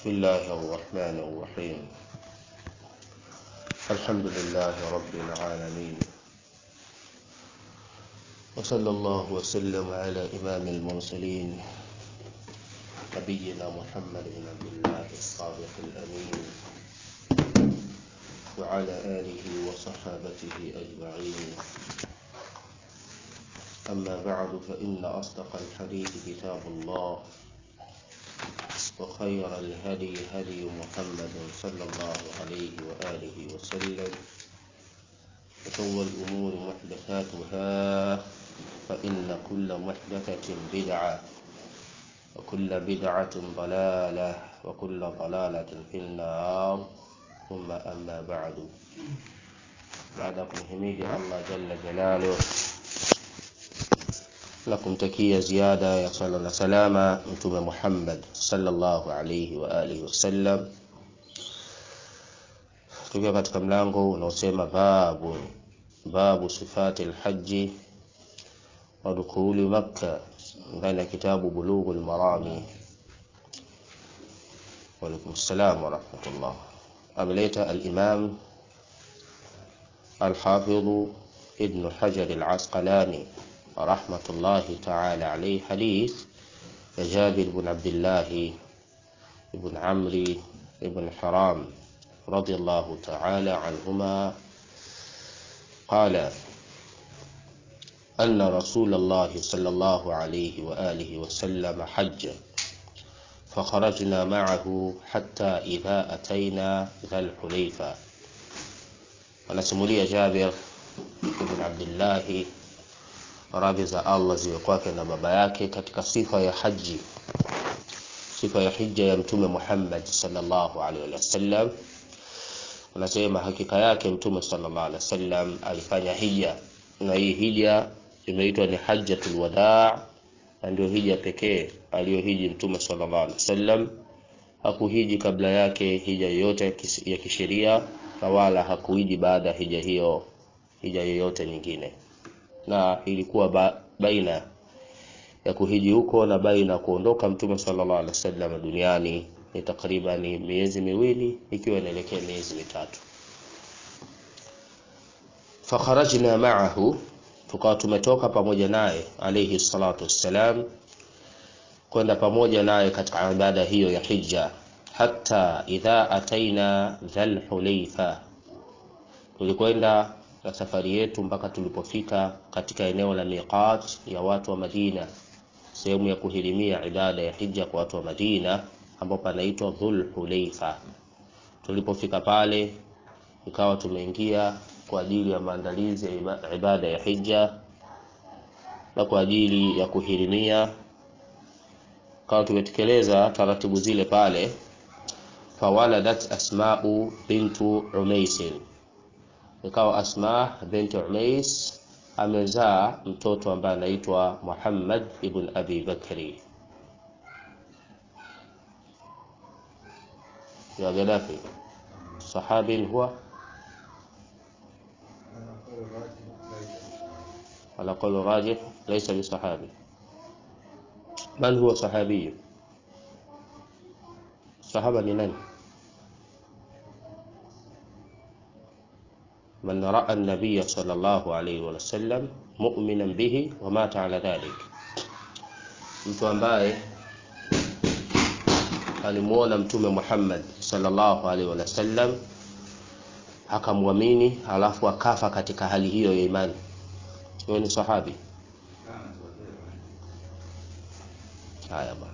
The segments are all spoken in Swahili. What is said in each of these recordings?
بسم الله الرحمن الرحيم الحمد لله رب العالمين وصلى الله وسلم على إمام المرسلين نبينا محمد بن عبد الله الصادق الأمين وعلى آله وصحابته أجمعين أما بعد فإن أصدق الحديث كتاب الله وخير الهدي هدي محمد صلى الله عليه وآله وسلم وشر الأمور محدثاتها فإن كل محدثة بدعة وكل بدعة ضلالة وكل ضلالة في النار ثم أما بعد بعدكم حميد الله جل جلاله na kumtakia ziada ya sala na salama mtume Muhammad sallallahu alayhi wa alihi wasallam, tukiwa katika mlango unaosema babu babu sifati alhaji wa dukhuli Makka ndani ya kitabu Bulughul Marami. Wa alaykum salam wa rahmatullah. Ameleta al-Imam al-Hafidh Ibn Hajar al-Asqalani رحمة الله تعالى عليه حديث جابر بن عبد الله بن عمرو بن حرام رضي الله تعالى عنهما قال أن رسول الله صلى الله عليه وآله وسلم حج فخرجنا معه حتى إذا أتينا ذا الحليفة ونسمولي جابر بن عبد الله radhi za Allah ziwe kwake na baba yake katika sifa ya haji sifa ya hija ya mtume Muhammad sallallahu alaihi wasallam anasema hakika yake mtume sallallahu alaihi wasallam alifanya hija na hii hija imeitwa ni hajjatul wadaa na ndio hija pekee aliyohiji mtume sallallahu alaihi wasallam hakuhiji kabla yake hija yoyote ya kisheria na wala hakuhiji baada ya hija hiyo hija yoyote nyingine na ilikuwa ba, baina ya kuhiji huko na baina ya kuondoka mtume sallallahu alaihi wasallam duniani ni takriban miezi miwili ikiwa inaelekea miezi mitatu fakharajna ma'ahu tukawa tumetoka pamoja naye alayhi salatu wassalam kwenda pamoja naye katika ibada hiyo ya hija hatta idha ataina dhal hulaifa tulikwenda na safari yetu mpaka tulipofika katika eneo la miqat ya watu wa Madina, sehemu ya kuhirimia ibada ya hija kwa watu wa Madina, ambapo panaitwa Dhul Hulaifa. Tulipofika pale, ikawa tumeingia kwa ajili ya maandalizi ya ibada ya hija na kwa ajili ya kuhirimia, kawa tumetekeleza taratibu zile pale. Fawaladat Asma'u bintu Umaisin ikawa Asma binti Umais amezaa mtoto ambaye anaitwa Muhammad ibn Abi Bakri ya Gaddafi sahabi huwa على قول راجح ليس بصحابي من هو صحابي صحابة من من رأى النبي صلى الله عليه وسلم مؤمنا به ومات على ذلك mtu ambaye alimuona mtume Muhammad sallallahu alaihi wasallam akamwamini alafu akafa katika hali hiyo ya imani huyo ni sahabi haya bwana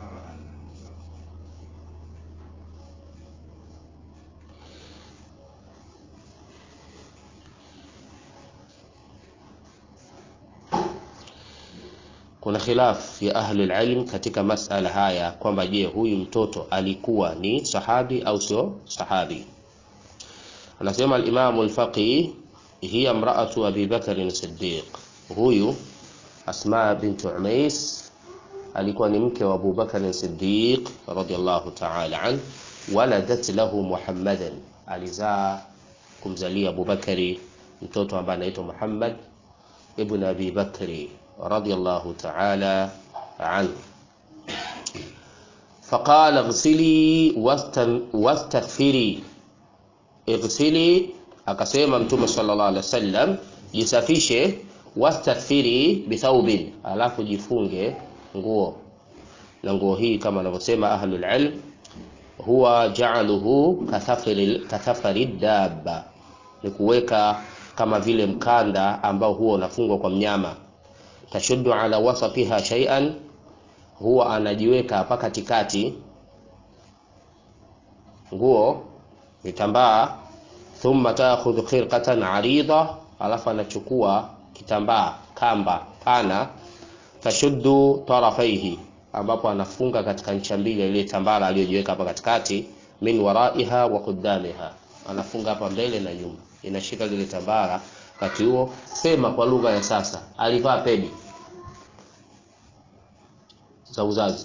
kuna khilaf ya ahli ilm katika masala haya kwamba je, huyu mtoto alikuwa ni sahabi au sio sahabi? Anasema al-Imam al-Faqih, hiya mraatu Abi Bakr as-Siddiq, huyu Asma bint Umais alikuwa ni mke wa Abu Bakr as-Siddiq radiyallahu ta'ala an, waladat lahu Muhammadan, alizaa kumzalia Abu Bakari mtoto ambaye anaitwa Muhammad ibn Abi Bakri radiyallahu ta'ala anhu faqala ighsili wastaghfiri ighsili akasema mtume sallallahu alaihi wasallam jisafishe wastaghfiri bithaubin alafu jifunge nguo na nguo hii kama anavyosema ahlul ilm huwa ja'aluhu kathafari kathafari dabba ni kuweka kama vile mkanda ambao huwa unafungwa kwa mnyama tashuddu ala wasatiha shay'an huwa anajiweka hapa katikati nguo vitambaa thumma taakhudhu khirqatan arida alafu anachukua kitambaa kamba pana tashuddu tarafaihi ambapo anafunga katika ncha mbili ile tambara aliyojiweka hapa katikati min waraiha wa qudamiha anafunga hapa mbele na nyuma inashika lile tambara wakati huo sema kwa lugha ya sasa alivaa pedi za uzazi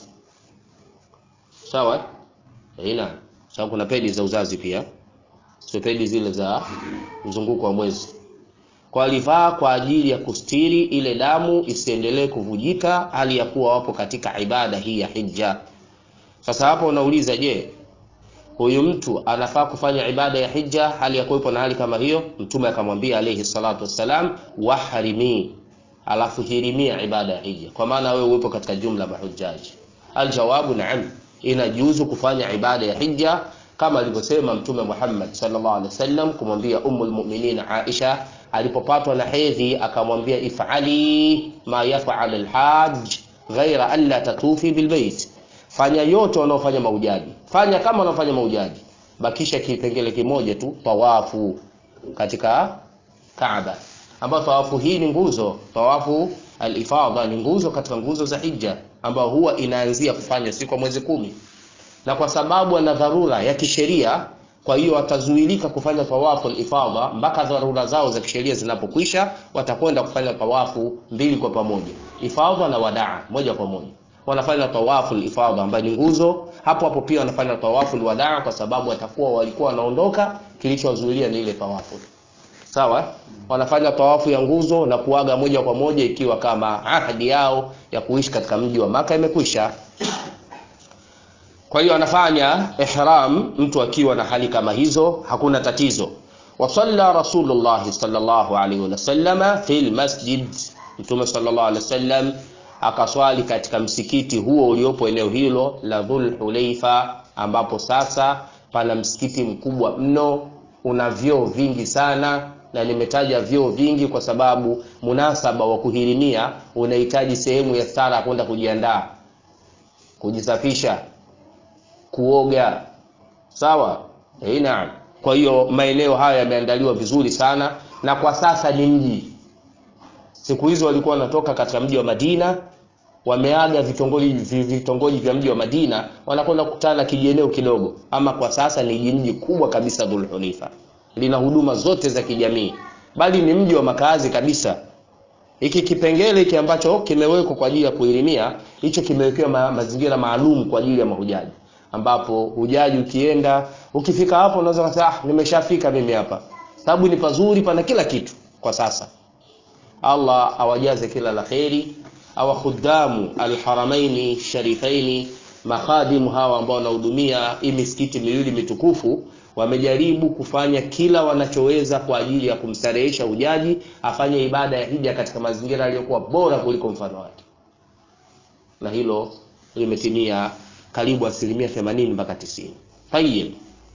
sawa ina sababu kuna pedi za uzazi pia sio pedi zile za mzunguko wa mwezi kwa alivaa kwa ajili ya kustiri ile damu isiendelee kuvujika hali ya kuwa wapo katika ibada hii ya hija sasa hapo unauliza je huyu mtu anafaa kufanya ibada ya hija hali ya kuwepo na hali kama hiyo mtume akamwambia alayhi salatu wassalam wahrimi alafu hirimia ibada ya hija kwa maana wewe uwepo katika jumla mahujaji aljawabu naam inajuzu kufanya ibada ya hija kama alivyosema mtume Muhammad sallallahu alaihi wasallam kumwambia ummul mu'minin Aisha alipopatwa na hedhi akamwambia ifali ma yaf'al alhajj ghaira an la tatufi bilbait fanya yote wanaofanya maujaji fanya kama wanaofanya maujaji bakisha kipengele kimoja tu tawafu katika Kaaba ambayo tawafu hii ni nguzo tawafu al-ifadha ni nguzo katika nguzo za hija ambayo huwa inaanzia kufanya siku ya mwezi kumi na kwa sababu ana dharura ya kisheria kwa hiyo watazuilika kufanya tawafu al-ifadha mpaka dharura zao za kisheria zinapokwisha watakwenda kufanya tawafu mbili kwa pamoja ifadha na wadaa moja kwa moja wanafanya tawafu al-ifadha ambayo ni nguzo hapo hapo pia wanafanya tawafu al-wadaa kwa sababu watakuwa walikuwa wanaondoka kilichowazuilia ni ile tawafu sawa wanafanya tawafu ya nguzo na kuaga moja kwa moja ikiwa kama ahadi yao ya kuishi katika mji wa maka imekwisha kwa hiyo anafanya ihram mtu akiwa na hali kama hizo hakuna tatizo wasalla rasulullah sallallahu alaihi wasallam fil masjid mtume sallallahu alaihi wasallam akaswali katika msikiti huo uliopo eneo hilo la dhul hulaifa ambapo sasa pana msikiti mkubwa mno una vyoo vingi sana na nimetaja vyoo vingi kwa sababu munasaba wa kuhirimia unahitaji sehemu ya stara kwenda kujiandaa kujisafisha kuoga sawa eh naam kwa hiyo maeneo haya yameandaliwa vizuri sana na kwa sasa ni mji siku hizo walikuwa wanatoka katika mji wa Madina wameaga vitongoji vitongoji vya mji wa Madina wanakwenda kukutana kijieneo kidogo ama kwa sasa ni mji kubwa kabisa Dhulhulaifa lina huduma zote za kijamii bali ni mji wa makazi kabisa hiki kipengele hiki ambacho kimewekwa kwa ajili ya kuelimia hicho kimewekewa ma, mazingira maalum kwa ajili ya mahujaji ambapo hujaji ukienda ukifika hapo unaweza kusema ah nimeshafika mimi hapa sababu ni pazuri pana kila kitu kwa sasa Allah awajaze kila la kheri awa khudamu alharamaini sharifaini makhadimu hawa ambao wanahudumia hii misikiti miwili mitukufu wamejaribu kufanya kila wanachoweza kwa ajili ya kumstarehesha hujaji afanye ibada ya hija katika mazingira yaliyokuwa bora kuliko mfano wake na hilo limetimia karibu asilimia 80 mpaka 90 tayib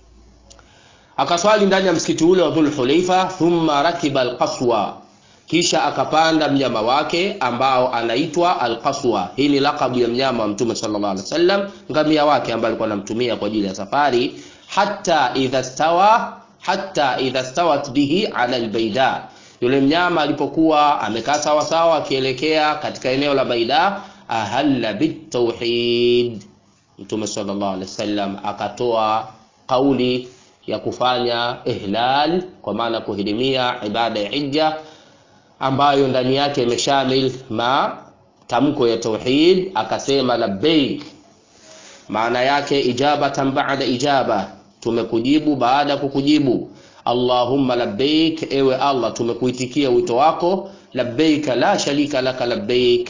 akaswali ndani ya msikiti ule wa Dhul Hulaifa thumma rakiba alqaswa kisha akapanda mnyama wake ambao anaitwa alqaswa hii ni lakabu ya mnyama wa mtume sallallahu alaihi wasallam ngamia wake ambaye alikuwa anamtumia kwa ajili ya safari hatta idha stawa hatta idha stawat bihi ala albaida yule mnyama alipokuwa amekaa sawa sawa akielekea katika eneo la baida ahalla bitauhid mtume sallallahu alaihi wasallam akatoa kauli ya kufanya ihlal kwa maana kuhirimia ibada ya hija ambayo ndani yake imeshamil ma tamko ya tauhid akasema labbaik maana yake ijabatan ba'da ijaba tumekujibu baada kukujibu allahumma labbaik ewe allah tumekuitikia wito wako labbaik la sharika laka labbaik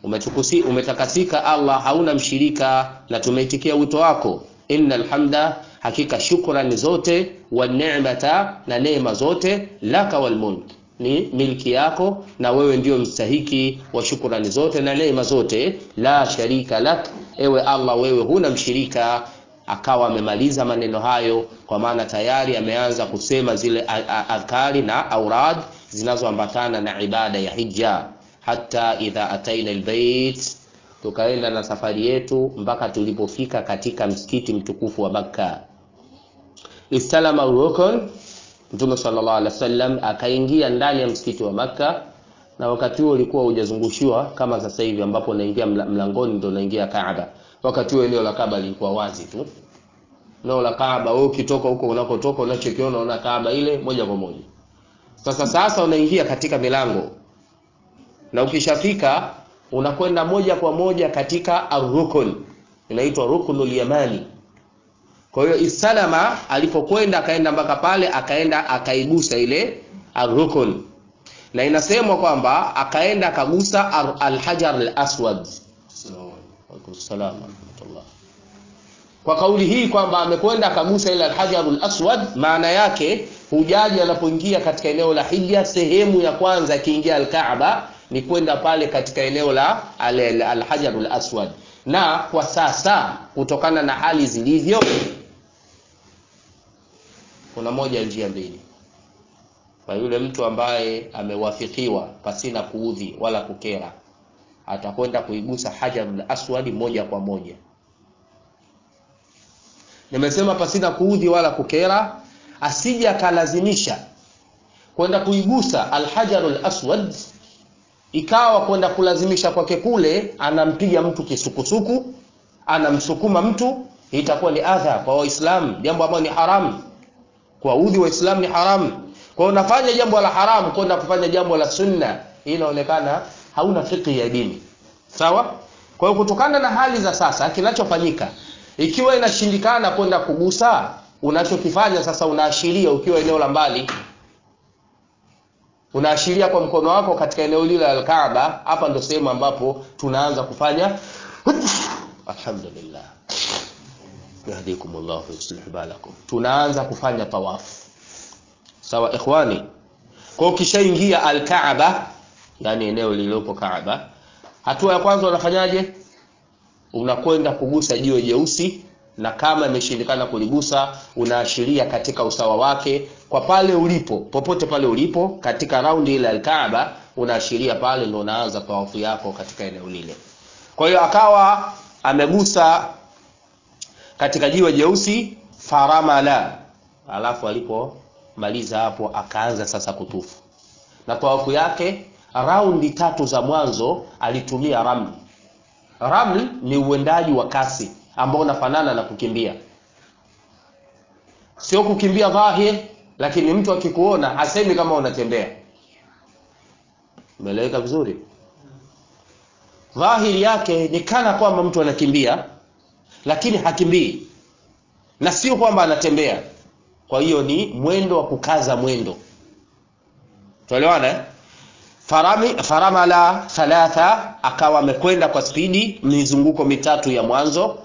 umetukusi umetakasika Allah hauna mshirika na tumeitikia wito wako innal hamda hakika shukrani zote wa ni'mata na neema zote laka wal mulk ni milki yako na wewe ndio mstahiki wa shukrani zote na neema zote la sharika lak ewe Allah wewe huna mshirika akawa amemaliza maneno hayo kwa maana tayari ameanza kusema zile adhkari na aurad zinazoambatana na ibada ya hija hata idha ataina albayt tukaenda na safari yetu mpaka tulipofika katika msikiti mtukufu wa Makka istalama rukun Mtume sallallahu alaihi wasallam akaingia ndani ya msikiti wa Makka na wakati huo ulikuwa hujazungushiwa kama sasa hivi ambapo unaingia mlangoni ndio unaingia Kaaba wakati huo eneo la Kaaba lilikuwa wazi tu eneo la Kaaba wewe ukitoka huko unakotoka unachokiona unaona Kaaba ile moja kwa moja sasa sasa unaingia katika milango na ukishafika unakwenda moja kwa moja katika arrukun inaitwa rukunul yamani kwa hiyo isalama alipokwenda akaenda mpaka pale akaenda akaigusa ile arrukun na inasemwa kwamba akaenda akagusa alhajar alaswad kwa kauli hii kwamba amekwenda akagusa ile alhajar alaswad maana yake hujaji anapoingia katika eneo la hija sehemu ya kwanza akiingia alkaaba ni kwenda pale katika eneo la alhajar alaswad na kwa sasa kutokana na hali zilivyo kuna moja njia mbili kwa yule mtu ambaye amewafikiwa pasina kuudhi wala kukera atakwenda kuigusa hajarul aswadi moja kwa moja nimesema pasina kuudhi wala kukera asije akalazimisha kwenda kuigusa alhajarul aswad ikawa kwenda kulazimisha kwake kule anampiga mtu kisukusuku anamsukuma mtu itakuwa ni adha kwa waislamu jambo ambalo ni haramu kwa udhi waislamu ni haramu kwa unafanya jambo la haramu kwenda kufanya jambo la sunna hii inaonekana hauna fikhi ya dini sawa kwa hiyo kutokana na hali za sasa kinachofanyika ikiwa inashindikana kwenda kugusa unachokifanya sasa unaashiria ukiwa eneo la mbali unaashiria kwa mkono wako katika eneo lile la Kaaba hapa ndo sehemu ambapo tunaanza kufanya alhamdulillah yahdikumullah yuslih balakum tunaanza kufanya tawafu sawa ikhwani kwa ukishaingia alkaaba yani eneo lililopo Kaaba hatua ya kwanza unafanyaje unakwenda kugusa jiwe jeusi na kama imeshindikana kuligusa unaashiria katika usawa wake kwa pale ulipo popote pale ulipo katika raundi ile alkaaba unaashiria pale ndo unaanza tawafu yako katika eneo lile kwa hiyo akawa amegusa katika jiwe jeusi faramala alafu alipomaliza hapo akaanza sasa kutufu na tawafu yake raundi tatu za mwanzo alitumia ramli ramli ni uendaji wa kasi ambao unafanana na kukimbia sio kukimbia dhahir lakini mtu akikuona hasemi kama unatembea umeeleweka vizuri dhahiri yake ni kana kwamba mtu anakimbia lakini hakimbii na sio kwamba anatembea kwa hiyo ni mwendo wa kukaza mwendo tuelewana eh? Farami, faramala thalatha akawa amekwenda kwa spidi mizunguko mitatu ya mwanzo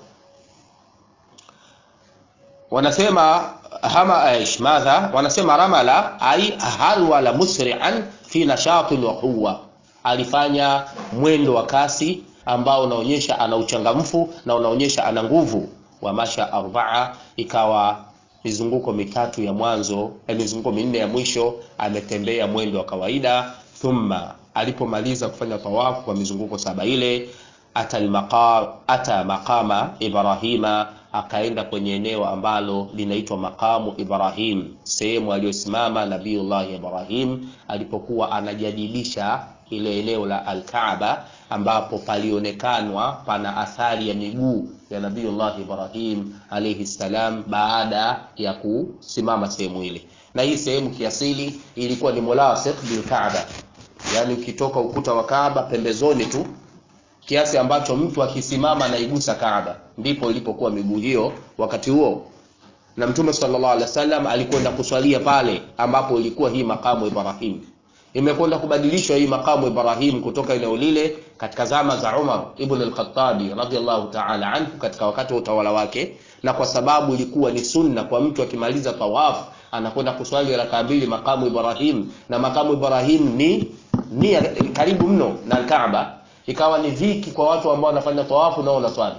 wanasema hama aish madha wanasema ramala ai harwala musri'an fi nashatin wa quwwa alifanya mwendo wa kasi ambao unaonyesha ana uchangamfu na unaonyesha ana nguvu wa masha arbaa ikawa mizunguko mitatu ya mwanzo eh, mizunguko minne ya mwisho ametembea mwendo wa kawaida thumma alipomaliza kufanya tawafu kwa mizunguko saba ile ata almaqa ata maqama ibrahima akaenda kwenye eneo ambalo linaitwa maqamu ibrahim sehemu aliyosimama nabiullah ibrahim alipokuwa anajadilisha ile eneo la alkaaba ambapo palionekanwa pana athari ya miguu ya nabiullah ibrahim alayhi salam baada ya kusimama sehemu ile na hii sehemu kiasili ilikuwa ni mulasiq bilkaaba yaani ukitoka ukuta wa kaaba pembezoni tu kiasi ambacho mtu akisimama anaigusa Kaaba, ndipo ilipokuwa miguu hiyo wakati huo. Na Mtume sallallahu alaihi wasallam alikwenda kuswalia pale ambapo ilikuwa hii makamu Ibrahim. imekwenda kubadilishwa hii makamu Ibrahim kutoka eneo lile katika zama za Umar ibn al-Khattabi radhiallahu ta'ala anhu katika wakati wa utawala wake, na kwa sababu ilikuwa ni sunna kwa mtu akimaliza tawafu anakwenda kuswali raka mbili makamu Ibrahim, na makamu Ibrahim ni ni karibu mno na Kaaba, ikawa ni dhiki kwa watu ambao wanafanya tawafu nao wanaswali.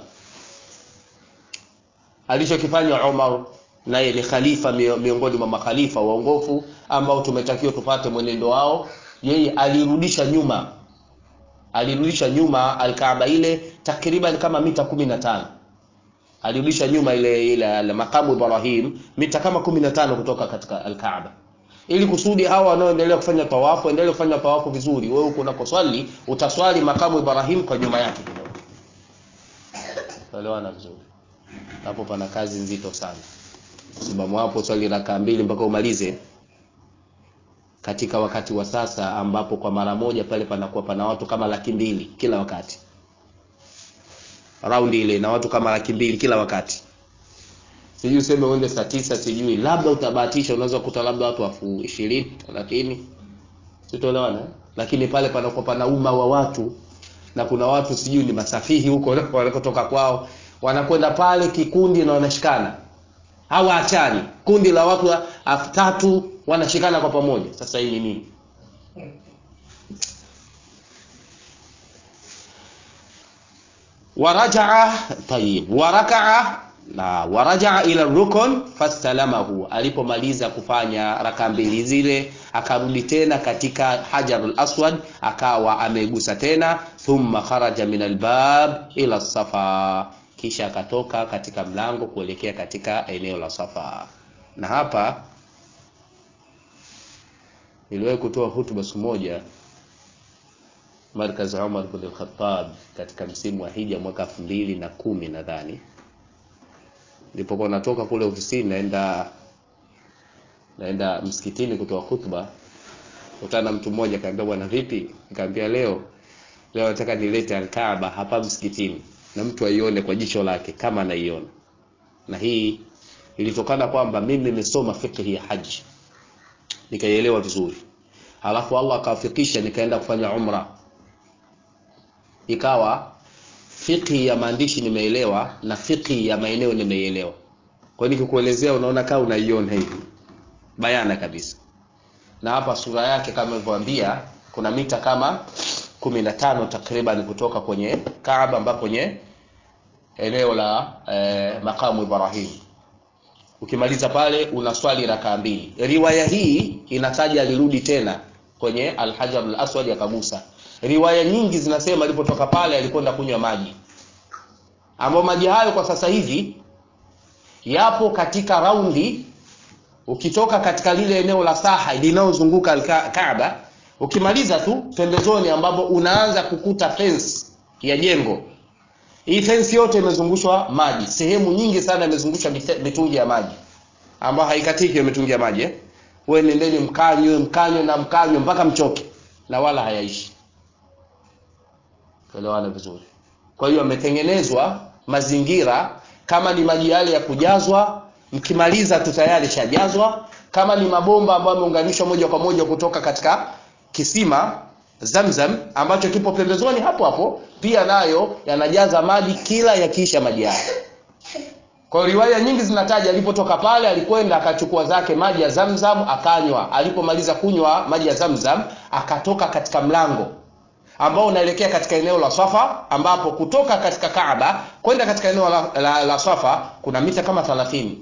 Alichokifanya Umar naye ni khalifa miongoni mwa makhalifa waongofu ambao tumetakiwa tupate mwenendo wao. Yeye alirudisha nyuma, alirudisha nyuma alkaaba ile takriban kama mita kumi na tano alirudisha nyuma ile ile makamu Ibrahim mita kama kumi na tano kutoka katika alkaaba, ili kusudi hawa wanaoendelea kufanya tawafu endelee kufanya tawafu vizuri. Wewe uko unakoswali utaswali makamu Ibrahim kwa nyuma yake kidogo. Elewana vizuri hapo, pana kazi nzito sana sababu hapo swali raka mbili mpaka umalize katika wakati wa sasa ambapo kwa mara moja pale panakuwa pana watu kama laki mbili kila wakati, raundi ile na watu kama laki mbili kila wakati. Sijui useme uende saa tisa, sijui labda utabahatisha, unaweza kukuta labda watu elfu ishirini thelathini, sitoelewana. Lakini pale panakuwa pana umma wa watu, na kuna watu sijui ni masafihi huko wanakotoka kwao, wanakwenda pale kikundi na wanashikana hawaachani kundi la watu elfu tatu wanashikana kwa pamoja. Sasa hii ni nini? warajaa tayib, warakaa na warajaa ila rukun fastalamahu, alipomaliza kufanya raka mbili zile akarudi tena katika hajarul aswad akawa amegusa tena, thumma kharaja min albab ila safa kisha akatoka katika mlango kuelekea katika eneo la Safa. Na hapa niliwahi kutoa hutuba siku moja Markaz Umar bin al-Khattab katika msimu wa hija mwaka elfu mbili na kumi nadhani, nilipokuwa natoka kule ofisini naenda naenda msikitini kutoa hutuba, kutana na mtu mmoja kaambia, bwana vipi? Nikamwambia leo leo nataka nilete Al-Kaaba hapa msikitini na mtu aione kwa jicho lake kama anaiona. Na hii ilitokana kwamba mimi nimesoma fiqh ya haji nikaielewa vizuri, halafu Allah akawafikisha nikaenda kufanya umra, ikawa fiqh ya maandishi nimeelewa na fiqh ya maeneo nimeielewa. Kwa hiyo nikikuelezea, unaona kama unaiona hivi bayana kabisa. Na hapa sura yake kama nilivyowaambia, kuna mita kama kumi na tano takriban kutoka kwenye Kaaba mpaka kwenye eneo la eh, makamu Ibrahim. Ukimaliza pale unaswali rakaa mbili. Riwaya hii inataja alirudi tena kwenye Al-Hajar al-Aswad akagusa. Riwaya nyingi zinasema alipotoka pale alikwenda kunywa maji, ambayo maji hayo kwa sasa hivi yapo katika raundi. Ukitoka katika lile eneo la saha linalozunguka Kaaba ukimaliza tu pembezoni, ambapo unaanza kukuta fence ya jengo. Hii fence yote imezungushwa maji, sehemu nyingi sana imezungushwa mitungi ya maji ambayo haikatiki hiyo mitungi ya maji eh. Wewe nendeni mkanywe, mkanywe na mkanywe mpaka mchoke, na wala hayaishi. Tuelewana vizuri. Kwa hiyo ametengenezwa mazingira, kama ni maji yale ya kujazwa, mkimaliza tu tayari shajazwa. Kama ni mabomba ambayo yameunganishwa moja kwa moja kutoka katika kisima Zamzam ambacho kipo pembezoni hapo hapo, pia nayo yanajaza maji kila yakiisha maji yake. Kwa hiyo riwaya nyingi zinataja alipotoka pale alikwenda akachukua zake maji ya Zamzam akanywa. Alipomaliza kunywa maji ya Zamzam akatoka katika mlango ambao unaelekea katika eneo la Safa, ambapo kutoka katika Kaaba kwenda katika eneo la, la, la Safa kuna mita kama 30.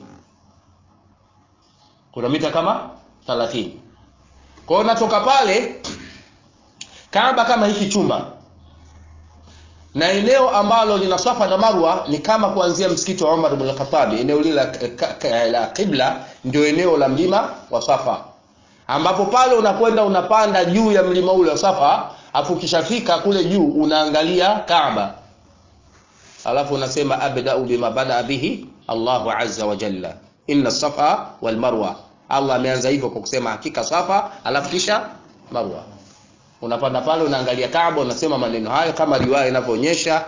Kuna mita kama 30. Kwa hiyo natoka pale Kaaba kama hiki chumba na eneo ambalo lina Safa na Marwa ni kama kuanzia msikiti wa Umar ibn Khattab, eneo lile la Qibla ndio eneo la mlima wa Safa, ambapo pale unakwenda unapanda juu ya mlima ule wa Safa, afu ukishafika kule juu unaangalia Kaaba, alafu unasema abda'u bima bada bihi Allahu azza wa jalla, inna safa wal marwa. Allah ameanza hivyo kwa kusema hakika Safa, alafu kisha Marwa unapanda pale unaangalia Kaaba, unasema maneno hayo kama riwaya inavyoonyesha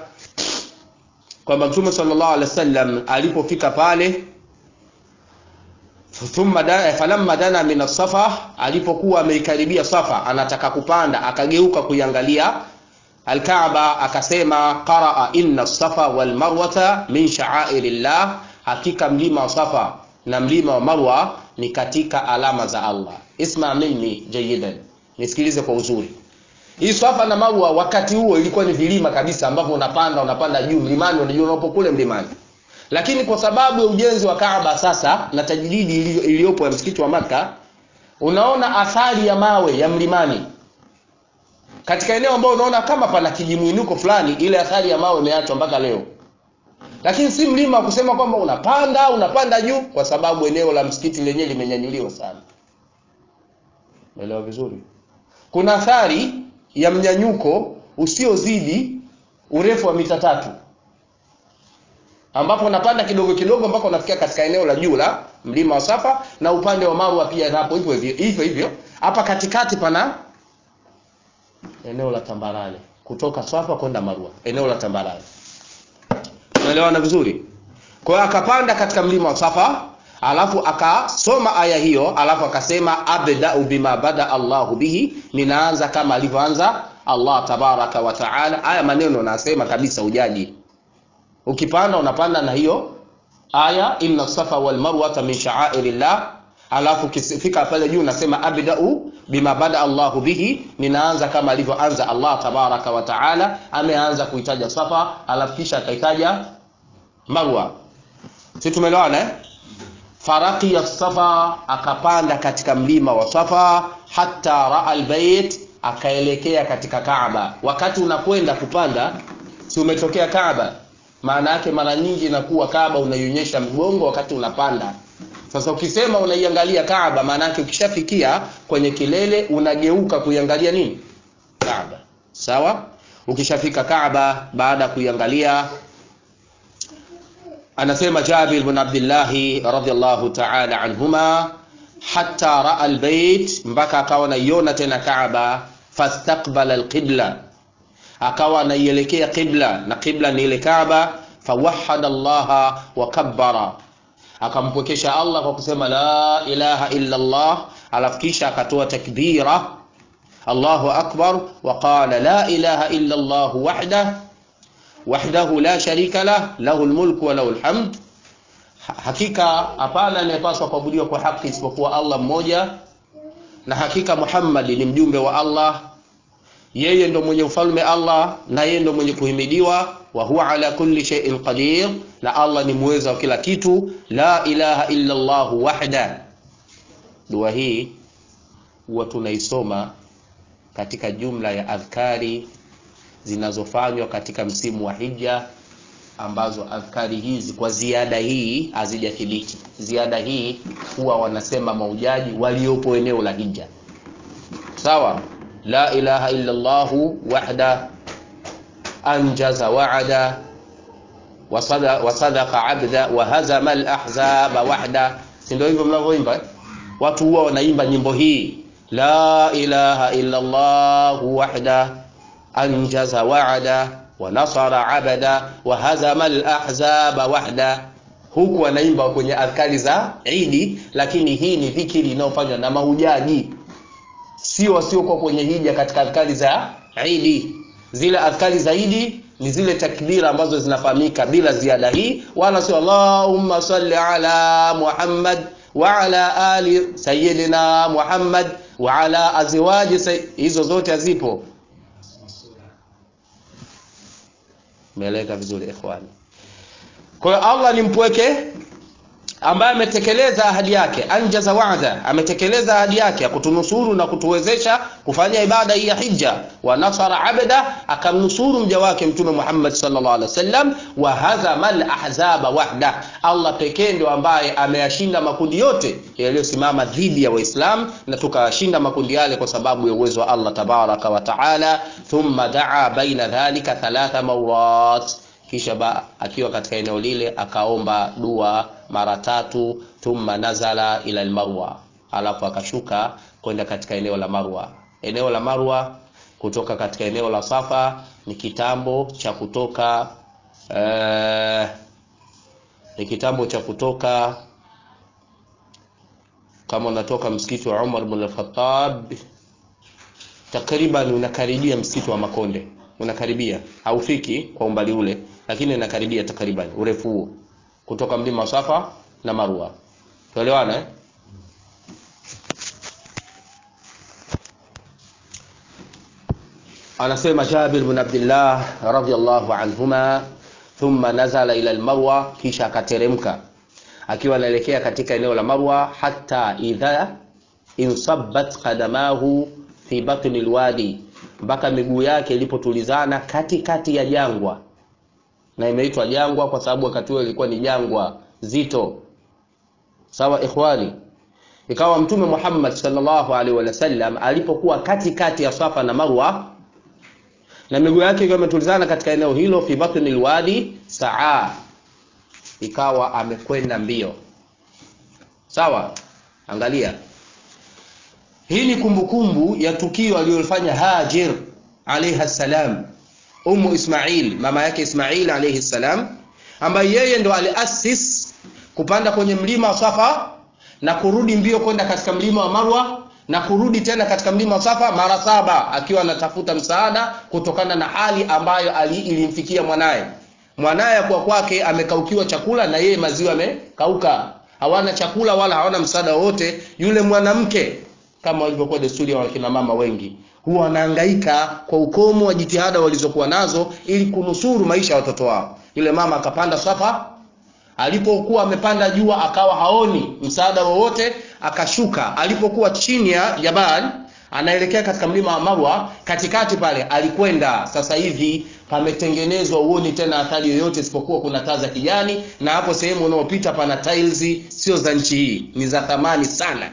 kwamba Mtume sallallahu alaihi wasallam alipofika pale thumma da, falamma dana min as-safa alipokuwa ameikaribia safa anataka kupanda akageuka kuiangalia alkaaba akasema qaraa inna as-safa wal marwata min sha'airillah hakika mlima wa safa na mlima wa marwa ni katika alama za Allah isma minni jayidan nisikilize kwa uzuri hii safa na marwa wakati huo ilikuwa ni vilima kabisa ambavyo unapanda unapanda juu mlimani unajua unapo kule mlimani lakini kwa sababu ya ujenzi wa Kaaba sasa na tajdidi iliyopo ya msikiti wa Maka unaona athari ya mawe ya mlimani katika eneo ambalo unaona kama pana kijimwinuko fulani ile athari ya mawe imeachwa mpaka leo lakini si mlima wa kusema kwamba unapanda unapanda juu kwa sababu eneo la msikiti lenyewe limenyanyuliwa sana Umeelewa vizuri kuna athari ya mnyanyuko usiozidi urefu wa mita tatu ambapo unapanda kidogo kidogo mpaka unafikia katika eneo la juu la mlima wa Safa na upande wa Marwa pia hapo hivyo hivyo hivyo hivyo. Hapa katikati pana eneo la tambarare kutoka Safa kwenda Marwa, eneo la tambarare. Unaelewana vizuri? Kwa hiyo akapanda katika mlima wa Safa, alafu akasoma aya hiyo, alafu akasema abda'u bima bada Allahu bihi, ninaanza kama alivyoanza Allah tabaraka wa taala. Haya maneno nasema kabisa ujaji ukipanda unapanda na hiyo aya inna safa wal marwata min sha'airillah alafu ukifika pale juu unasema abda'u bima bada Allahu bihi ninaanza kama alivyoanza Allah tabaraka wa taala ameanza kuitaja safa alafu kisha akaitaja marwa si tumeelewana eh faraki ya safa akapanda katika mlima wa safa hatta raa albayt akaelekea katika Kaaba wakati unakwenda kupanda si umetokea Kaaba maana yake mara nyingi inakuwa Kaaba unaionyesha mgongo wakati unapanda. Sasa ukisema unaiangalia Kaaba, maana yake ukishafikia kwenye kilele unageuka kuiangalia nini? Kaaba. Sawa? Ukishafika Kaaba baada ya kuiangalia anasema Jabir bin Abdullah radhiyallahu ta'ala anhuma hatta raa albayt mpaka akawa naiona tena Kaaba fastaqbala alqibla akawa anaielekea qibla na qibla ni ile Kaaba fawahada Allah wa kabbara akampwekesha Allah kwa kusema la ilaha illa Allah alafu kisha akatoa takbira Allahu akbar wa qala la ilaha illa Allah wahda wahdahu la sharika lah lahu almulku wa lahu alhamd hakika hapana anayepaswa kuabudiwa kwa haki isipokuwa Allah mmoja na hakika Muhammad ni mjumbe wa Allah yeye ndo mwenye ufalme Allah na yeye ndo mwenye kuhimidiwa wa huwa ala kulli shay'in qadir na Allah ni muweza wa kila kitu la ilaha illa Allah wahda dua hii huwa tunaisoma katika jumla ya adhkari zinazofanywa katika msimu wa hija ambazo adhkari hizi kwa ziada hii hazijathibiti ziada hii huwa wanasema maujaji waliopo eneo la hija sawa la ilaha illa Allah wahda anjaza wa'ada wasadaqa abda wa hazama al-ahzaba wahda si ndio hivyo mnavyoimba eh? watu huwa wanaimba nyimbo hii la ilaha illa Allah wahda anjaza wa'ada wa nasara abada wa hazama al-ahzaba wahda huku wanaimba kwenye adhkari za Idi lakini hii ni dhikiri inayofanywa na mahujaji sio wasiokuwa kwenye hija katika adhkari za Idi. Zile adhkari za Idi ni zile takbira ambazo zinafahamika bila ziada hii, wala sio Allahumma salli ala Muhammad wa ala ali sayyidina Muhammad wa ala azwaji say... hizo zote hazipo. Umeeleka vizuri ikhwani. Kwa hiyo Allah ni mpweke ambaye ametekeleza ahadi yake, anjaza wa'da, ametekeleza ahadi yake ya kutunusuru na kutuwezesha kufanya ibada hii ya hija. Wa nasara abda, akamnusuru mja wake Mtume Muhammad sallallahu alaihi wasallam. Wa hazama al-ahzaba wahda, Allah pekee ndio ambaye ameyashinda makundi yote yaliyosimama dhidi ya Waislamu, na tukawashinda makundi yale kwa sababu ya uwezo wa Allah tabaraka wa taala. Thumma daa baina dhalika thalatha mawrat kisha ba, akiwa katika eneo lile akaomba dua mara tatu, thumma nazala ila almarwa, alafu akashuka kwenda katika eneo la Marwa. Eneo la Marwa kutoka katika eneo la Safa ni kitambo cha kutoka eh, ni kitambo cha kutoka kama unatoka msikiti wa Umar ibn al-Khattab takriban unakaribia msikiti wa Makonde, unakaribia, haufiki kwa umbali ule, lakini unakaribia takriban urefu huo kutoka mlima wa Safa na Marwa. Tuelewana eh? Anasema Jabir bin Abdullah radhiyallahu anhuma, thumma nazala ila al-Marwa, kisha akateremka akiwa anaelekea katika eneo la Marwa, hata idha insabbat qadamahu fi batni alwadi, mpaka miguu yake ilipotulizana katikati ya jangwa. Na imeitwa jangwa kwa sababu wakati huo ilikuwa ni jangwa zito. Sawa ikhwani, ikawa Mtume Muhammad sallallahu alaihi wasallam alipokuwa katikati ya Safa na Marwa na miguu yake ikiwa imetulizana katika eneo hilo, fi batni alwadi saa ikawa amekwenda mbio. Sawa, angalia, hii ni kumbukumbu ya tukio aliyofanya Hajir alayha salam, Ummu Ismail, mama yake Ismail alayhi salam, ambaye yeye ndo aliasis kupanda kwenye mlima wa Safa na kurudi mbio kwenda katika mlima wa Marwa na kurudi tena katika mlima wa Safa mara saba, akiwa anatafuta msaada kutokana na hali ambayo ali ilimfikia mwanaye mwanaye kwa kwake amekaukiwa chakula na yeye maziwa amekauka, hawana chakula wala hawana msaada wowote. Yule mwanamke kama walivyokuwa desturi ya wakina mama wengi, huwa wanahangaika kwa ukomo wa jitihada walizokuwa nazo ili kunusuru maisha ya watoto wao. Yule mama akapanda Safa, alipokuwa amepanda jua akawa haoni msaada wowote, akashuka. Alipokuwa chini ya jabal anaelekea katika mlima wa Marwa, katikati pale alikwenda. Sasa hivi pametengenezwa, uoni tena athari yoyote isipokuwa kuna taa za kijani, na hapo sehemu unaopita pana tiles, sio za nchi hii, ni za thamani sana.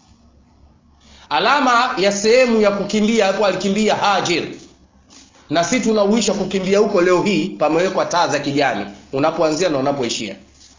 Alama ya sehemu ya kukimbia hapo alikimbia Hajir, na si tunauisha kukimbia huko leo hii, pamewekwa taa za kijani unapoanzia na unapoishia.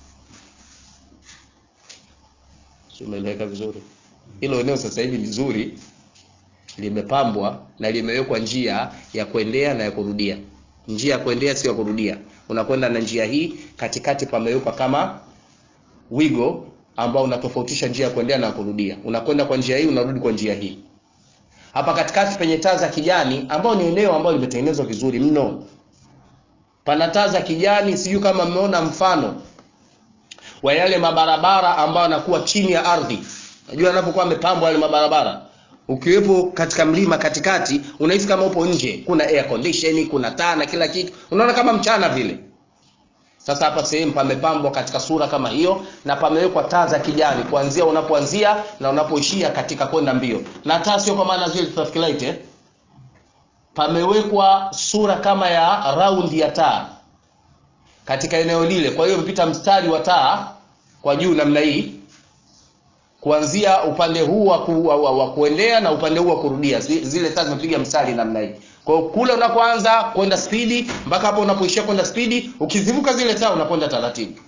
Umeeleweka vizuri? Hilo eneo sasa hivi vizuri limepambwa na limewekwa njia ya kuendea na ya kurudia. Njia ya kuendea sio ya kurudia, unakwenda na njia hii, katikati pamewekwa kama wigo ambao unatofautisha njia ya kuendea na ya kurudia. Unakwenda kwa njia hii, unarudi kwa njia hii. Hapa katikati penye taa za kijani, ambao ni eneo ambalo limetengenezwa vizuri mno, pana taa za kijani. Sijui kama mmeona mfano wa yale mabarabara ambayo yanakuwa chini ya ardhi. Najua anapokuwa amepambwa yale mabarabara ukiwepo katika mlima katikati, unahisi kama upo nje, kuna air condition, kuna taa na kila kitu, unaona kama mchana vile. Sasa hapa sehemu pamepambwa katika sura kama hiyo, na pamewekwa taa za kijani kuanzia unapoanzia na unapoishia katika kwenda mbio, na taa sio kwa maana zile traffic light eh, pamewekwa sura kama ya round ya taa katika eneo lile. Kwa hiyo mpita mstari wa taa kwa juu namna hii kuanzia upande huu wa, ku, wa, wa, wa kuendea na upande huu wa kurudia, zile taa zimepiga mstari namna hii. Kwa hiyo kule unapoanza kwenda spidi mpaka hapo unapoishia kwenda spidi, ukizivuka zile taa unakwenda taratibu.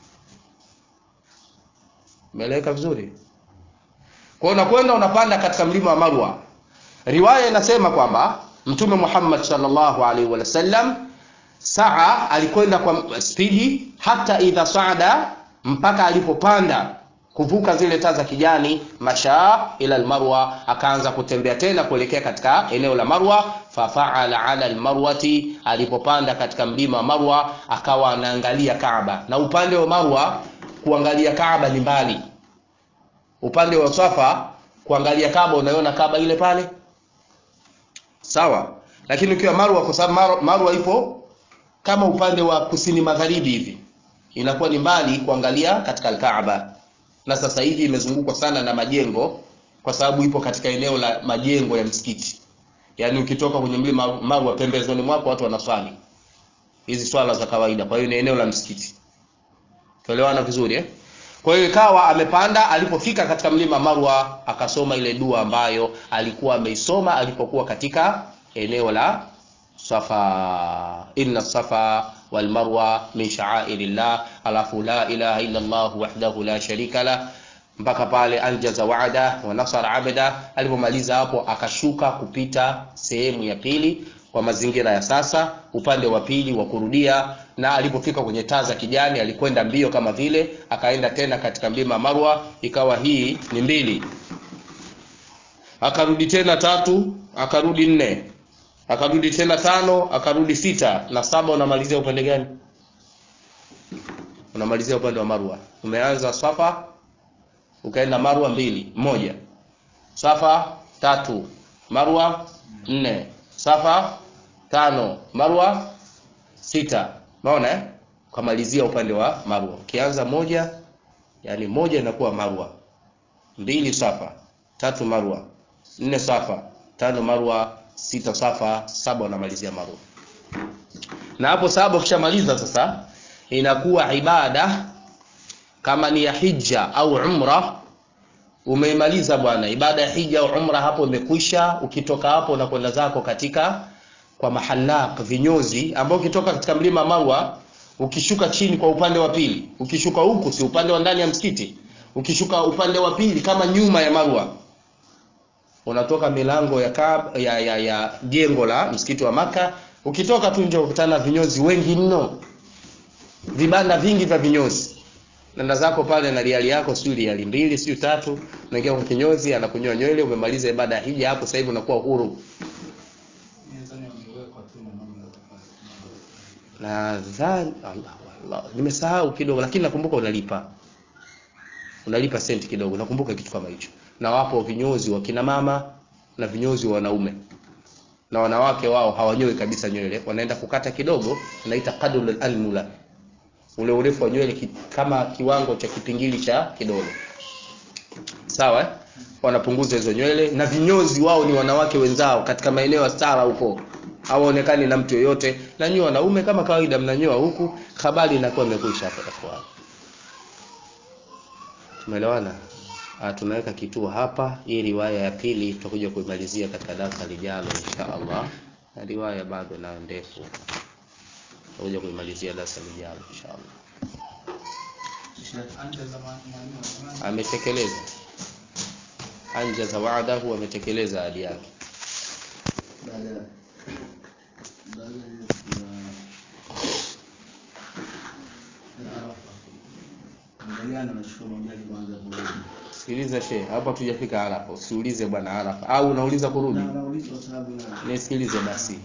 Umeeleweka vizuri? Kwa hiyo unakwenda unapanda katika mlima wa Marwa. Riwaya inasema kwamba Mtume Muhammad sallallahu alaihi wasallam saa alikwenda kwa spidi hata idha saada, mpaka alipopanda kuvuka zile taa za kijani, mashaa ila almarwa, akaanza kutembea tena kuelekea katika eneo la Marwa. Fafaala ala almarwati, alipopanda katika mlima wa Marwa akawa anaangalia Kaaba, na upande wa Marwa kuangalia Kaaba ni mbali, upande wa Safa kuangalia Kaaba unaiona Kaaba ile pale, sawa. Lakini ukiwa Marwa, kwa sababu Marwa, Marwa ipo kama upande wa kusini magharibi hivi, inakuwa ni mbali kuangalia katika Kaaba na sasa hivi imezungukwa sana na majengo kwa sababu ipo katika eneo la majengo ya msikiti. Yaani ukitoka kwenye mlima Marwa pembezoni mwako watu wanaswali hizi swala za kawaida, kwa hiyo ni eneo la msikiti. Tuelewana vizuri eh? Kwa hiyo ikawa amepanda, alipofika katika mlima Marwa akasoma ile dua ambayo alikuwa ameisoma alipokuwa katika eneo la Safa, inna safa wal marwa min sha'airillah, alafu la ilaha illa Allah wahdahu la sharika la, mpaka pale anjaza wa'da wa nasara abda. Alipomaliza hapo akashuka kupita sehemu ya pili kwa mazingira ya sasa, upande wa pili wa kurudia na alipofika kwenye taa za kijani alikwenda mbio kama vile akaenda tena katika mlima Marwa ikawa hii ni mbili akarudi tena tatu akarudi nne akarudi tena tano akarudi sita na saba unamalizia upande gani unamalizia upande wa Marwa umeanza Safa ukaenda Marwa mbili moja Safa tatu Marwa nne Safa tano Marwa sita umeona eh ukamalizia upande wa Marwa ukianza moja yani moja inakuwa Marwa mbili Safa tatu Marwa nne Safa tano Marwa sita Safa saba unamalizia Marwa na hapo saba ukishamaliza sasa inakuwa ibada kama ni ya hija au umra umeimaliza bwana ibada ya hija au umra hapo imekwisha ukitoka hapo unakwenda zako katika kwa mahalaq vinyozi ambao ukitoka katika mlima Marwa ukishuka chini kwa upande wa pili ukishuka huku si upande wa ndani ya msikiti ukishuka upande wa pili kama nyuma ya Marwa unatoka milango ya Kaab, ya ya ya jengo la msikiti wa maka ukitoka tu nje ukutana vinyozi wengi mno vibanda vingi vya vinyozi nenda zako pale na riali yako sio riali mbili sio tatu unaingia kwa kinyozi anakunyoa nywele umemaliza ibada ya hija hapo sasa hivi unakuwa huru nadhani Allah Allah nimesahau kidogo lakini nakumbuka unalipa unalipa senti kidogo nakumbuka kitu kama hicho na wapo vinyozi wa kina mama na vinyozi wa wanaume na wanawake wao hawanyoi kabisa nywele wanaenda kukata kidogo naita qadul al-anmula ule urefu wa nywele ki, kama kiwango cha kipingili cha kidole sawa eh? wanapunguza hizo nywele na vinyozi wao ni wanawake wenzao katika maeneo ya stara huko hawaonekani na mtu yoyote na nyinyi wanaume kama kawaida mnanyoa huku habari inakuwa imekwisha hapo kwa tumeelewana Ah, tunaweka kituo hapa hii riwaya ya pili tutakuja kuimalizia katika darasa lijalo insha Allah na riwaya bado nayo ndefu tutakuja kuimalizia darasa lijalo insha Allah ametekeleza anjaza wa'dahu ametekeleza ahadi yake baada baada ya Arafa angaliana na shukuru mjali kwanza kurudi sikiliza shehe hapa tujafika Arafa usiulize bwana Arafa au unauliza kurudi na nauliza kwa sababu na nisikilize basi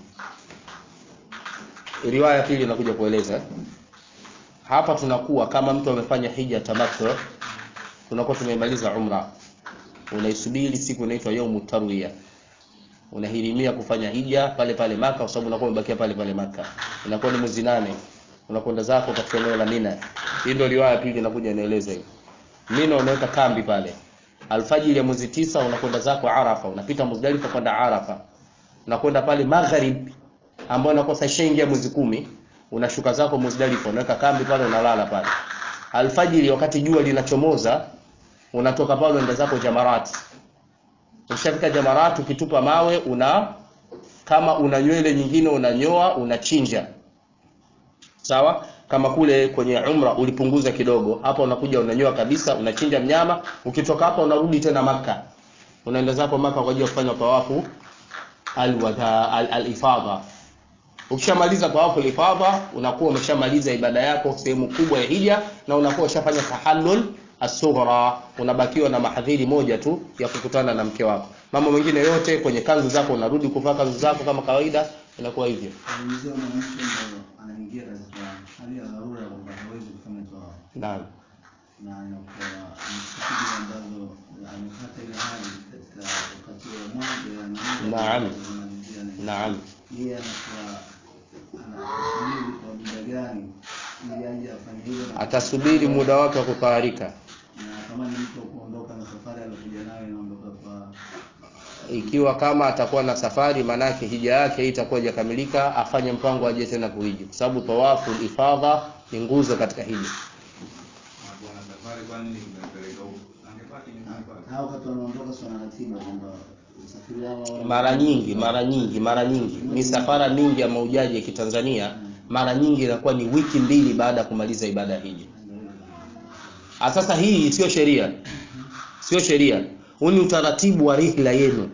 riwaya ya pili inakuja kueleza hapa tunakuwa kama mtu amefanya hija tamattu tunakuwa tumemaliza umra unaisubiri siku inaitwa yaumu tarwiya unahirimia kufanya hija pale pale maka kwa sababu unakuwa umebakia pale pale maka inakuwa ni mwezi nane unakwenda zako katika eneo la Mina hii ndio riwaya ya pili inakuja inaeleza hivi Mina unaweka kambi pale alfajiri ya mwezi tisa unakwenda zako Arafa unapita Muzdalifa kwenda Arafa unakwenda pale magharib ambayo inakuwa sasa ishaingia mwezi kumi unashuka zako Muzdalifa unaweka kambi pale unalala pale alfajiri wakati jua linachomoza unatoka pale unaenda zako Jamarat ukishafika Jamarat ukitupa mawe una kama una nywele nyingine unanyoa unachinja sawa kama kule kwenye umra ulipunguza kidogo hapa unakuja unanyoa kabisa unachinja mnyama ukitoka hapa unarudi tena maka unaenda zako maka kwa ajili ya kufanya tawafu alwada al-ifadha ukishamaliza tawafu al-ifadha unakuwa umeshamaliza ibada yako sehemu kubwa ya hija na unakuwa ushafanya tahallul as-sughra unabakiwa na mahadhiri moja tu ya kukutana na mke wako mambo mengine yote kwenye kanzu zako unarudi kuvaa kanzu zako kama kawaida inakuwa hivyo anaulizia mwanamke ambaye anaingia katika hali ya dharura kwamba hawezi kufanya toa naam na inakuwa ni siku ambazo amepata ile hali katika wakati wa mwanzo ya Naam. kumalizia na- naam yeye anakuwa anasubiri kwa muda gani ili aje afanye hivyo na- atasubiri muda wake wa kutaharika na kama ni mtu wa kuondoka na safari aliyokuja nayo inaondoka kwa ikiwa kama atakuwa na safari manake hija yake hii itakuwa haijakamilika afanye mpango aje tena kuhiji kwa sababu tawafu ifadha ni nguzo katika hija na wakati wanaondoka si wana ratiba kwamba usafiri wao wao- mara nyingi mara nyingi mara nyingi misafara mingi ya maujaji ya kitanzania mara nyingi inakuwa ni wiki mbili baada ya kumaliza ibada ya hija Ah, sasa hii sio sheria sio sheria huu ni utaratibu wa rihla yenu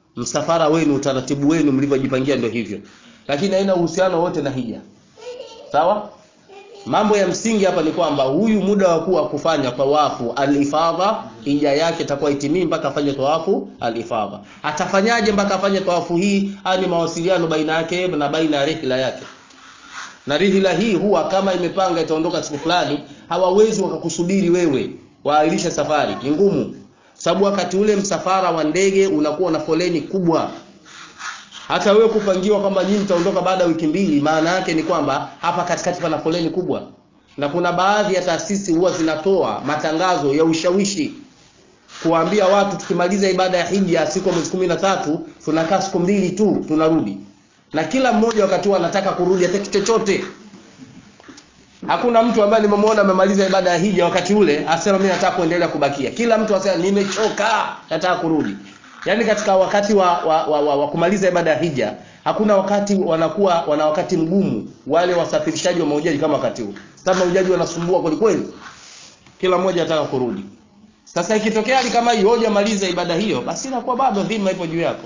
msafara wenu utaratibu wenu mlivyojipangia ndio hivyo lakini haina uhusiano wote na hija sawa mambo ya msingi hapa ni kwamba huyu muda wa kuwa kufanya tawafu al-ifadha hija yake itakuwa itimii mpaka afanye tawafu al-ifadha atafanyaje mpaka afanye tawafu hii haya ni mawasiliano baina yake na baina ya rihla yake na rihla hii huwa kama imepanga itaondoka siku fulani hawawezi wakakusubiri wewe waahirisha safari ni ngumu sababu wakati ule msafara wa ndege unakuwa na foleni kubwa hata wewe kupangiwa kwamba nyinyi mtaondoka baada ya wiki mbili maana yake ni kwamba hapa katikati pana foleni kubwa na kuna baadhi ya taasisi huwa zinatoa matangazo ya ushawishi kuwaambia watu tukimaliza ibada ya hija siku ya mwezi kumi na tatu tunakaa siku mbili tu tunarudi na kila mmoja wakati huo anataka kurudi hata kitu chochote hakuna mtu ambaye nimemwona amemaliza ibada ya hija wakati ule asema mimi nataka kuendelea kubakia kila mtu asema nimechoka nataka kurudi yaani katika wakati wa, wa, wa, wa, wa kumaliza ibada ya hija hakuna wakati wanakuwa wana wakati mgumu wale wasafirishaji wa mahujaji kama wakati huu sasa mahujaji wanasumbua kweli kweli kila mmoja anataka kurudi sasa ikitokea hali kama hiyo hujamaliza ibada hiyo basi inakuwa bado dhima ipo juu yako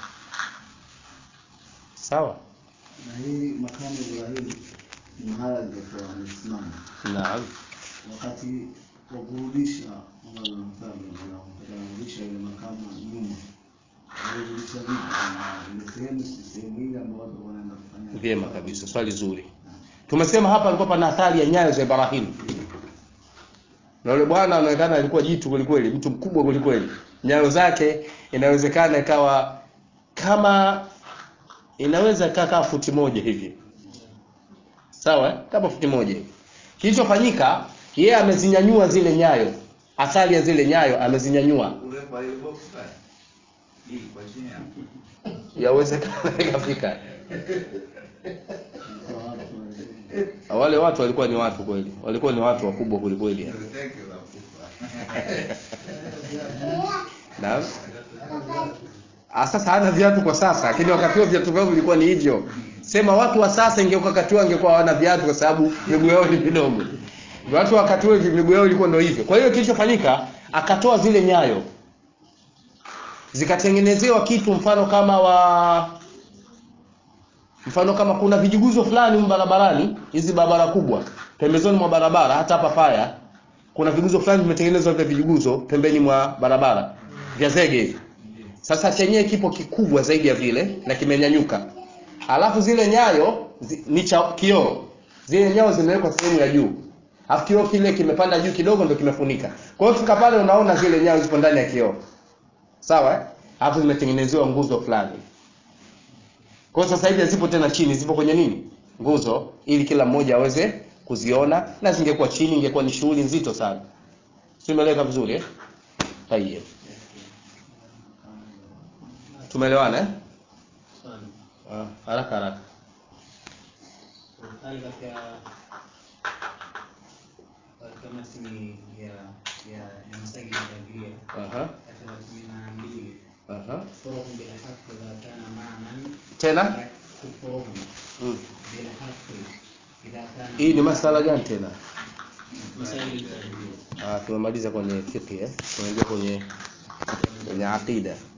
sawa na hii makamu Ibrahim ni mahala alipokuwa amesimama naam wakati wa kurudisha Umar bin Khattab radhiallahu anhu kurudisha ile makamu nyuma alirudisha vipi na ile sehemu si sehemu ile ambayo watu wanaenda kufanya vyema kabisa swali zuri tumesema hapa alikuwa pana athari ya nyayo za Ibrahim na yule bwana anaonekana alikuwa jitu kwelikweli mtu mkubwa kwelikweli nyayo zake inawezekana ikawa kama inaweza kaa kama futi moja hivi sawa eh? kama futi moja hivi kilichofanyika yeye amezinyanyua zile nyayo athari ya zile nyayo amezinyanyua urefu wa ile box pale hii kwa chini hapo yawezekana ikafika kwa watu wa- wale watu walikuwa ni watu kweli walikuwa ni watu wakubwa kwelikweli Ndio thank you la kufa Naam. Ah, sasa hana viatu kwa sasa, lakini wakati huo viatu vyao vilikuwa ni hivyo. Sema watu wa sasa ingekuwa wakati huo angekuwa hawana viatu kwa sababu miguu yao ni midogo. Watu wa wakati huo miguu yao ilikuwa ndio hivyo. Kwa hiyo kilichofanyika akatoa zile nyayo zikatengenezewa kitu mfano kama wa mfano kama kuna vijiguzo fulani humu barabarani, hizi barabara kubwa, pembezoni mwa barabara, hata hapa faya kuna viguzo fulani vimetengenezwa vya vijiguzo pembeni mwa barabara vya zege hivi. Sasa chenyewe kipo kikubwa zaidi ya vile na kimenyanyuka. Alafu zile nyayo zi, ni cha kioo. Zile nyayo zimewekwa sehemu ya juu. Alafu kioo kile kimepanda juu kidogo ndio kimefunika. Kwa hiyo fika pale unaona zile nyayo zipo ndani ya kioo. Sawa eh? Alafu zimetengenezewa nguzo fulani. Kwa hiyo sasa hivi hazipo tena chini, zipo kwenye nini? Nguzo ili kila mmoja aweze kuziona na zingekuwa chini ingekuwa ni shughuli nzito sana. Tumeeleka vizuri eh? Tayeb. Tumeelewana eh? Swali. Ah, haraka haraka. Serikali katika katika matini ya ya ya masajili ya Biblia Aha. katika kumi na mbili Aha. kufuruhum bil haqqi idha kana ma'nan Tena? kufuruhum Mm. bil haqqi idha kana Hii ni masala gani tena? masajili ya Biblia Ah, tumemaliza kwenye fiqh eh? Tunaingia kwenye kwenye aqida.